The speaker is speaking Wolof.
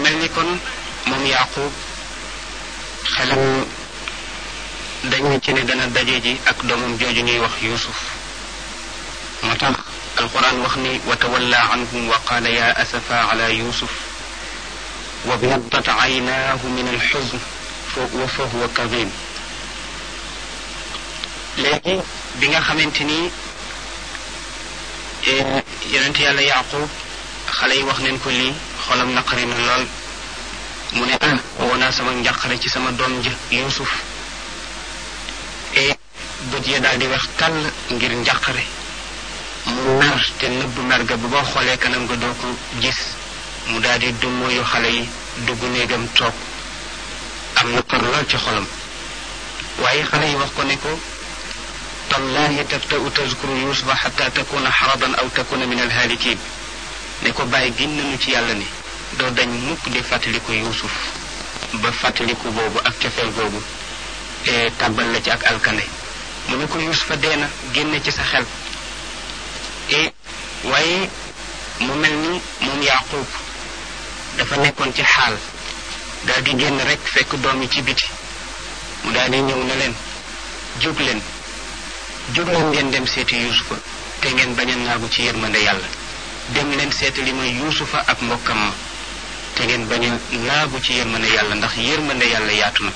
mel ni kon moom yaqub xelam dañ ci ne dana daje ji ak doomam jooju ñuy wax yusuf moo tax alquran wax ni wa tawalla anhum wa qaala ya asafa ala yusuf wa biyaddat aynaahu min alxuzn wa fa huwa kadim léegi bi nga xamante ni yonent yàlla yaqub xale yi wax neen ko lii xolam naqari na lool mu ne ah woo naa sama njàqare ci sama doom ja yusuf e bët ya daal di wax kàll ngir njàqare mu mer te nëbb mer ga bu boo xoolee kanam nga doo ko gis mu daal di dummóoyu xale yi dugg néegam toog am naqar lool ci xolam waaye xale yi wax ko ne ko tallahi tabta'u tazkuru yusufa xatta takuna xaradan aw takuna min alhaalikin ne ko bàyyi gin nañu ci yàlla ni doo dañ mukk di fàttaliku yusuf ba fàttaliku boobu ak cofeel boobu tàbbal la ci ak alkande mu ne ko yusufa dee na génne ci sa xel e waaye mu mel ni moom yaqub dafa nekkoon ci xaal daal di génn rek fekk doom yi ci biti mu daal di ñëw ne leen jóg leen jóg leen ngeen dem seeti yusufa te ngeen bañ a naagu ci yërmande yàlla dem leen seeti li mooy yusufa ak mbokkam ma te ngeen bañ a naagu ci yërmande yàlla ndax yërmande yàlla yaatu na